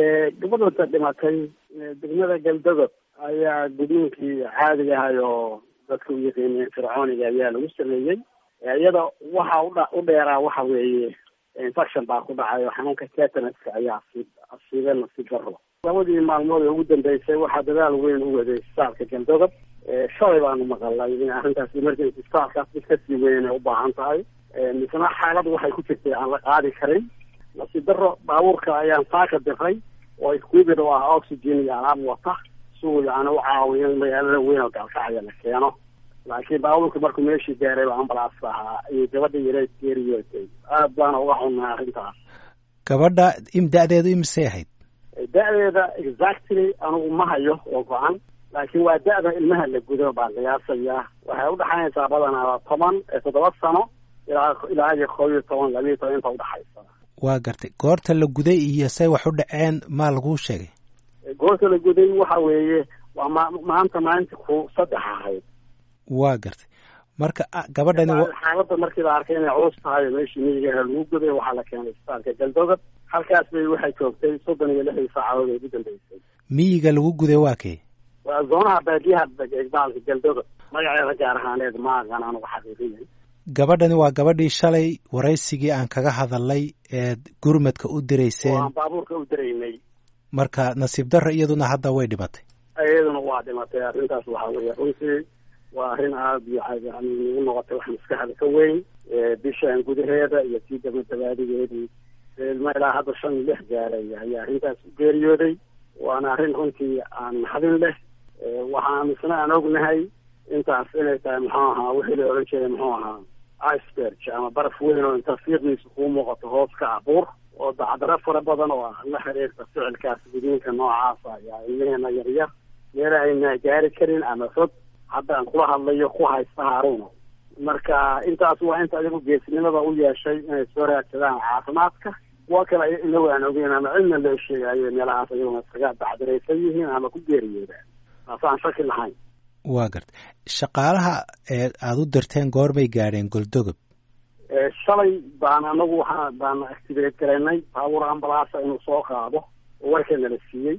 gabadhanta dhimatay degmada galdogob ayaa gudniinkii caadiga ahay oo dadka u yaqiineen fircooniga ayaa lagu sameeyey iyada waxa udha u dheeraa waxa weeye infection baa ku dhacay oo xanuunka tetanaska ayaa asi asiibeen nasiib daro labadii maalmood ee ugu dambeysay waxaa dadaal weyn u waday isbitaalka galdogob shalay baanu maqalay in arrintaas emergency isbitaalkaas mid kasii weyn ay u baahan tahay misna xaalad waxay ku jirtay aan la qaadi karin nasiib daro baabuurka ayaan saaka diray oo iskuibid oo ah oxygen iyo alaab wata suu yani u caawiyo in magaalada weyn oo gaalkacaya la keeno laakiin baabuurka markuu meeshii gaaray ba ambalaas ahaa iyo gabadha yareed geeriyootay aad baana uga xunnaa arrintaas gabadha im da-deedu imisay ahayd da-deeda exactly anugu ma hayo oo go-an laakiin waa da-da ilmaha la gudo baa qiyaasayaa waxay udhaxaynaysaa badanaa toban toddoba sano ilaa ilaa iyo koob iyo toban labiiyo toban inta udhaxaysa waa gartay goorta la guday iyo say wax u dhaceen maa laguu sheegay goorta la guday waxa weeye waa ma maanta maalinta ku saddex ahayd waa gartay marka gabadhani xaaladda markii la arkay inay culus tahay meeshii miyigaha lagu guday waxaa la keenay isbitaalka galdogob halkaas bay waxay joogtay soddon iyo lixdii saacadood ee ugu dambeysay miyiga lagu guday waa kee waa zoonaha baadiyaha baalka galdogob magaceeda gaar ahaaneed ma aqaan anugu xaqiiqiyan gabadhani waa gabadhii shalay waraysigii aan kaga hadalnay eed gurmadka u dirayseen aan baabuurka u diraynay marka nasiib darro iyaduna hadda way dhimatay iyaduna waa dhimatay arrintaas waxaa weeye runtii waa arrin aada iyo yani nagu noqotay wax maskaxda ka weyn bishaan gudaheeda iyo tii dabadabaadigeedii ilma ilaa hadda shan lix gaaray ayaa arrintaas u geeriyooday waana arrin runtii aan naxdin leh waxaan misna aan ognahay intaas inay tahay muxuu ahaa wixii la odhan jiray muxuu ahaa iceberg ama baraf weyn oo inta fiiqdiisa kuu muuqato hoos ka abuur oo dacdaro fara badan oo la xiriirta ficilkaas gudiinka noocaasa ayaa ilmaheena yaryar meel ayna gaari karin ama fog haddaan kula hadlayo ku haysta haaruno marka intaas waa inta adigu geesnimada u yeeshay inay soo raadsadaan caafimaadka kuwa kale inagu aan ogeyn ama cidna loo sheegayo meelahaas ayaguna iskaga dacdaraysan yihiin ama ku geeriyoodaan taas aan shaki lahayn waa garta shaqaalaha ee aada u dirteen goorbay gaadheen goldogob shalay baan anagu waxaa baan activate garaynay baabuur ambalaasa inuu soo qaado oo warkeena la siiyey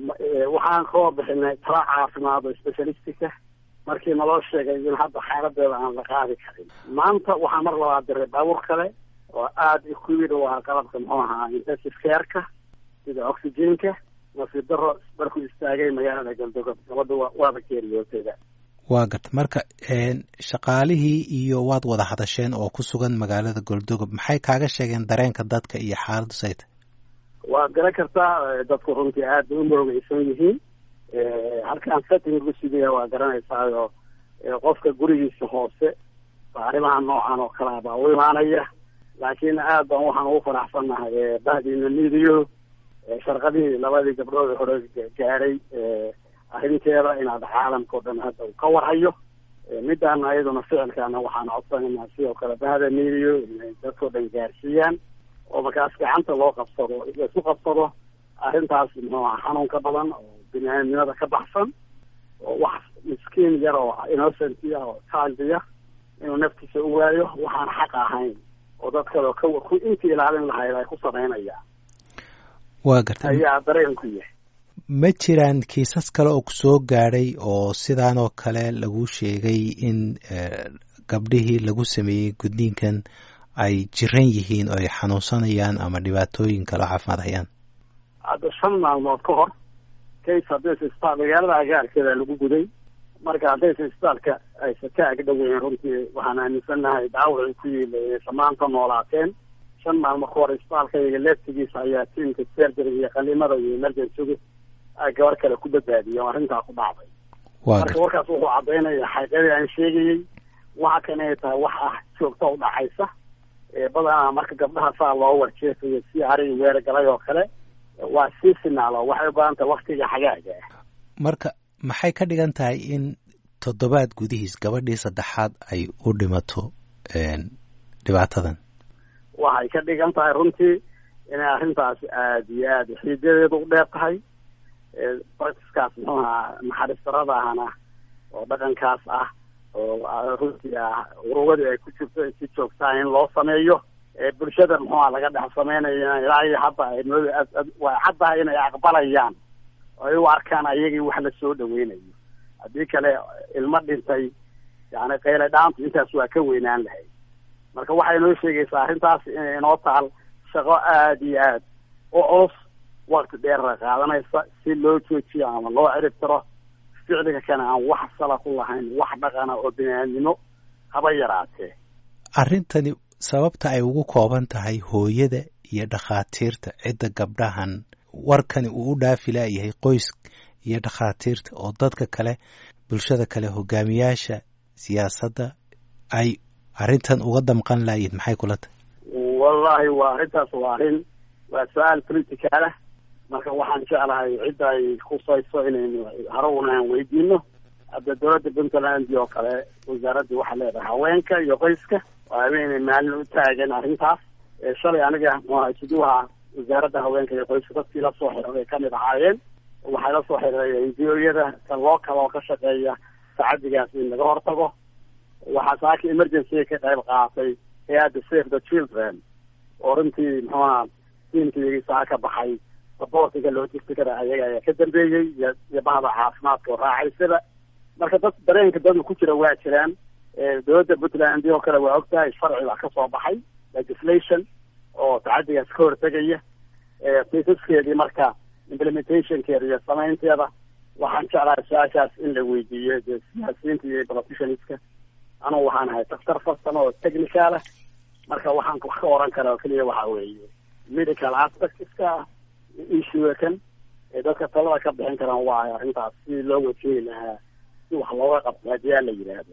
waxaan koo bixinay tala caafimaad oo specialistica markii naloo sheegay in hadda xaaladeeda aan la qaadi karin maanta waxaa mar labaad diray baabuur kale oo aada equid u ahaa qalabka muxuu ahaa intensive careka sida oxygenka nasiib daro markuu istaagay magaalada galdogob gabadha waaba geeriyootayda waa garta marka shaqaalihii iyo waad wada hadasheen oo ku sugan magaalada goldogob maxay kaaga sheegeen dareenka dadka iyo xaaladdu sayta waad garan kartaa dadku runtii aad bay u moogeysan yihiin halkaan setting lagu sidaya waa garanaysaayo qofka gurigiisa hoose arrimaha noocan oo kalea baa u imaanaya laakiin aad baan waxaan ugu faraxsannahay bahdiina midiyo sharqadihii labadii gabdhood hore gaaray arrinteeda inaad caalamka o dhan hadda uu ka warhayo midaana iyaduna ficilkaana waxaan codsanaynaa sidoo kale bahda midiyo inay dadkao dhan gaarsiiyaan oo markaas gacanta loo qabsado laisu qabsado arrintaas muxuu aha xanuunka badan oo bini-aadnimada ka baxsan oo wax miskiin yar oo innocent ah oo childiya inuu naftiisa u waayo waxaan xaq ahayn oo dad kale ka intii ilaalin lahayd ay ku samaynayaan waa garta ayaa dareen ku yahay ma jiraan kiisas kale oo kusoo gaadhay oo sidaan oo kale lagu sheegay in gabdhihii lagu sameeyey gudniinkan ay jiran yihiin oo ay xanuunsanayaan ama dhibaatooyin kale caafimaad hayaan hadda shan maalmood ka hor case haddaysa isbitaal magaalada agaarkeeda lagu guday marka haddaysa isbitaalka aysa ka ag dhoweyn runtii waxaan aaminsannahay dhaawacii ku yiilayay samaanta noolaateen shan maalmo ka hor isbitaalka iyaga leeftigiisa ayaa tiimka sergery iyo qalimada iyo emergencygu ay gabar kale ku badbaadiyeen oo arrintaa ku dhacday marka warkaas wuxuu caddaynaya xaqiiqadii aan sheegayey waxa kan inay tahay wax ah joogta u dhacaysa badanaa marka gabdhaha saa loo warjeefayo si arigi weer galay oo kale waa sii finaalo waxay u badan tahay waktiga xagaaga ah marka maxay ka dhigan tahay in toddobaad gudihiis gabadhii saddexaad ay u dhimato dhibaatadan waxay ka dhigan tahay runtii inay arrintaas aada iyo aada xiidadeedu u dheer tahay practiskaas muxuu ahaa naxariis darada ahana oo dhaqankaas ah oo runtii ah urugadii ay ku jirto si joogtaa in loo sameeyo bulshada muxuuha laga dhex sameynaya ilaa iyo hadda way caddahay inay aqbalayaan oo ay u arkaan ayagii wax la soo dhaweynayo haddii kale ilmo dhintay yani qayle dhaantu intaas waa ka weynaan lahayd marka waxay noo sheegaysaa arrintaas inay inoo taal shaqo aada iyo aad u culus wakti dheerra qaadanaysa si loo joojiyo ama loo ciribtiro ficliga kana aan wax sala ku lahayn wax dhaqana oo biniaadnimo haba yaraatee arrintani sababta ay ugu kooban tahay hooyada iyo dhakhaatiirta cidda gabdhahan warkani uu u dhaafi laayahay qoys iyo dhakhaatiirta oo dadka kale bulshada kale hogaamiyaasha siyaasadda ay arrintan uga damqan laayihin maxay kula tahay wallahi waa arrintaas waa arrin waa su-aal political ah marka waxaan jeclahay cidda ay khusayso inaynu harowna aan weydiino hadda dowladda puntland oo kale wasaaradda waxaa leedahay haweenka iyo qoyska oo habeenay maalin u taagan arrintaas shalay aniga muxuha isuduwaha wasaaradda haweenka iyo qoyska dadkii la soo xiriray kamid ahaayeen waxay la soo xiriray ngo-yada ka local oo ka shaqeeya tacadigaas in laga hortago waxaa saaka emergency ka qayb qaatay hay-adda save the children oo runtii muxuaha tiimkiyagii saa ka baxay sabortiga logisticada ayaga ayaa ka dambeeyey iyo iyo bahda caafimaadka oo raacaysada marka dad dareenka dadka ku jira waa jiraan dowladda puntland oo kale waa ogtahay sharci baa ka soo baxay legislation oo tacadigaas ka hortegaya kiisaskeedii marka implementationkeeda iyo samaynteeda waxaan jeclahay su-aashaas in la weydiiyo dee siyaasiyiinta iyo politicianska anugu waxaan ahay daktar farsamo oo technical ah marka waxaan wax ka oran kara oo keliya waxa weeye medical aspectska issue kan ee dadka talada ka bixin karaan waa arrintaas si loo wajeegi lahaa si wax looga qabto haddii aan la yidhaahdo